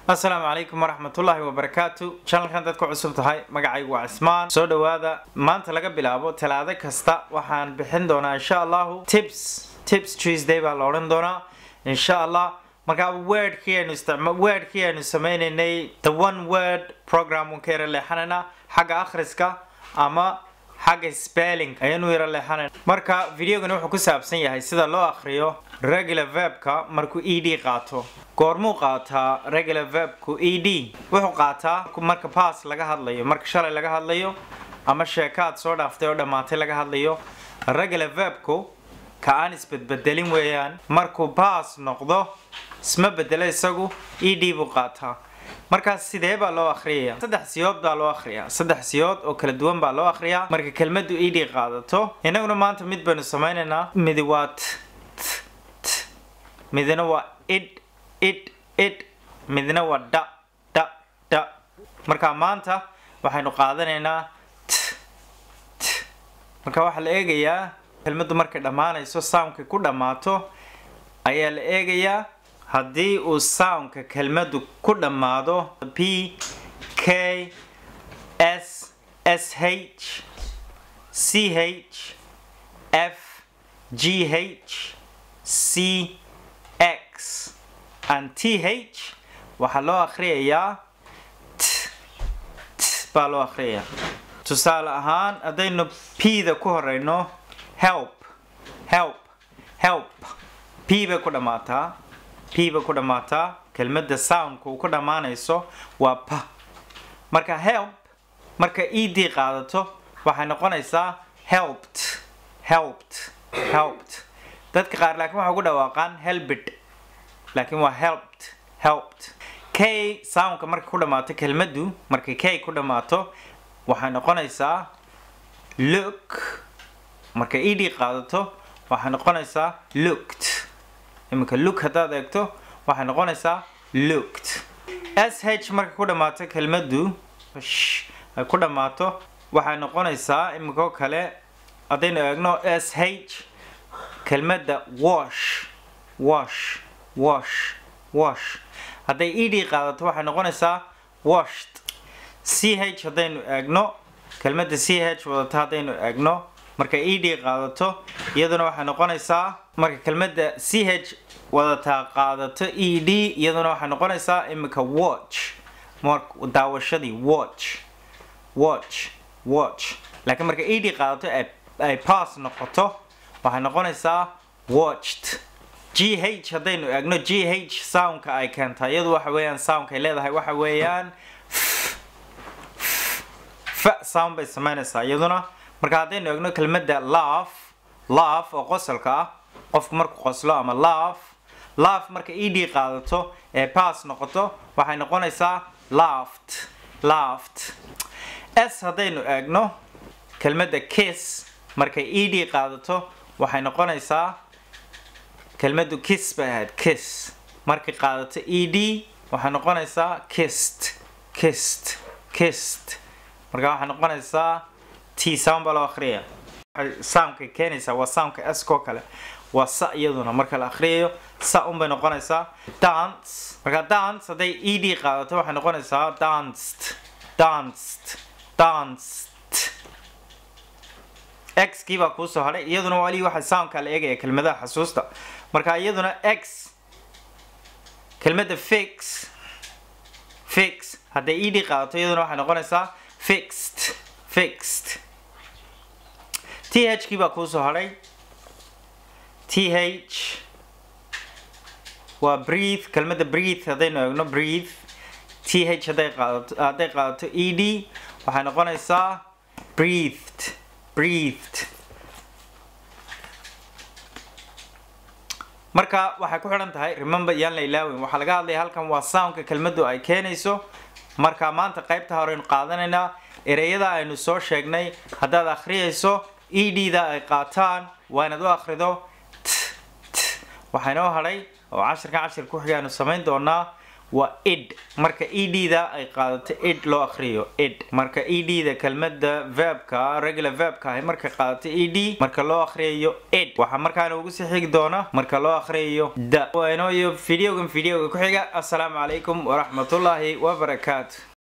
asalaamu calaykum waraxmatullaahi wabarakaatu janalkan dadku cusub tahay magacaygu waa cismaan soo dhowaada maanta laga bilaabo talaado kasta waxaan bixin doonaa insha allahu tips tips tuesday baa la odhan doonaa insha allah markaa wordkii aynu isticma wordkii aynu sameynaynay the one word program waan ka yara leexanaynaa xagga akhriska ama xagga spelling ayaanu yara leexanayn marka videogani wuxuu ku saabsan yahay sida loo akhriyo regular verbka markuu e d qaato goormuu qaataa regular verbku e d wuxuu qaataa marka pass laga hadlayo marka shalay laga hadlayo ama sheekaad soo dhaaftay oo dhammaatay laga hadlayo regular verbku ka aan isbedbedelin weeyaan markuu pass noqdo isma bedelo isagu e d buu qaataa markaas sidee baa loo akhriyayaa saddex siyood baa loo akhriyaa saddex siyood oo kala duwan baa loo akhriyaa marka kelmaddu e d qaadato innaguna maanta mid baynu samaynaynaa midi waa t t midna waa id id id midna waa dha dha dha marka maanta waxaynu qaadanaynaa t t marka waxaa la eegayaa kelmaddu markay dhammaanayso soundkay ku dhammaato ayaa la eegayaa haddii uu soundka kelmaddu ku dhammaado p k s s h c h f g h c x and t h waxaa loo akhriyayaa t t baa loo akhriyayaa tusaale ahaan haddaynu p-da ku horeyno help help help p bay ku dhammaataa p bay ku dhammaataa kelmadda soundka uu ku dhammaanayso waa p marka help marka e d qaadato waxay noqonaysaa helped helped helped dadka qaar laakiin waxay ugu dhawaaqaan helbid laakiin waa helped helped k soundka markay ku dhammaato kelmaddu markay k ku dhammaato waxay noqonaysaa look marka e d qaadato waxay noqonaysaa looked iminka look haddaad eegto waxay noqonaysaa looked s h markay ku dhammaato kelmaddu ay ku dhammaato waxay noqonaysaa iminkoo kale haddaynu eegno s h kelmadda wash wash wash wash hadday e d qaadato waxay noqonaysaa washed c h haddaynu eegno kelmadda c h wadata haddaynu eegno marka e d qaadato iyaduna waxay noqonaysaa marka kelmadda c h wadataa qaadato e d iyaduna waxay noqonaysaa iminka watch daawashadii watch watch watch laakiin marka e d qaadato ay pass noqoto waxay noqonaysaa watched g h haddaynu eegno g h soundka ay keenta iyadu waxa weeyaan soundka ay leedahay waxa weeyaan f sound bay samaynaysaa iyaduna marka haddaynu eegno kelmadda laaf laaf oo qosolka ah qofku markuu qoslo ama laaf laaf marka e d qaadato ee pass noqoto waxay noqonaysaa laft laft s haddaynu eegno kelmadda kiss markay e d qaadato waxay noqonaysaa kelmaddu kiss bay ahayd kiss markay qaadato e d waxay noqonaysaa kist kist kist marka waxay noqonaysaa t sound baa loo akhriya waxay soundkay keenaysaa waa soundka s koo kale waa sa iyaduna marka la akhriyayo sa un bay noqonaysaa dance marka dance hadday e d qaadato waxay noqonaysaa danced danced danced x kii baa kuusoo hadhay iyaduna wali waxa soundka la eegaya kelmadaha xasuusta marka iyaduna x kelmadda fix fix hadday e d qaadato iyaduna waxay noqonaysaa fixed fixed t h kii baa kuusoo hadhay t h waa breathe kelmadda breathe haddaynu eegno breathe t h hadday qaadato hadday qaadato e d waxay noqonaysaa breathed breathed marka waxay ku xidhan tahay remember yaan la ilaawin waxaa laga hadlaya halkan waa soundka kelmaddu ay keenayso marka maanta qaybta horeynu qaadanaynaa ereyada aynu soo sheegnay haddaad akhriyayso e d da ay qaataan waa inaad u akhrido t t waxaa inoo hadhay oo cashirkan cashir ku xigaanu samayn doonaa waa id marka ed da ay qaadato id loo akhriyo id marka ed da kelmada verbka regular verbka ahi marka qaadato ed marka loo akhriyayo id waxaa markaana ugu sii xigi doona marka loo akhriyayo da waa inooyo videogan videoga ku xiga assalaamu calaykum waraxmatullaahi wabarakaatu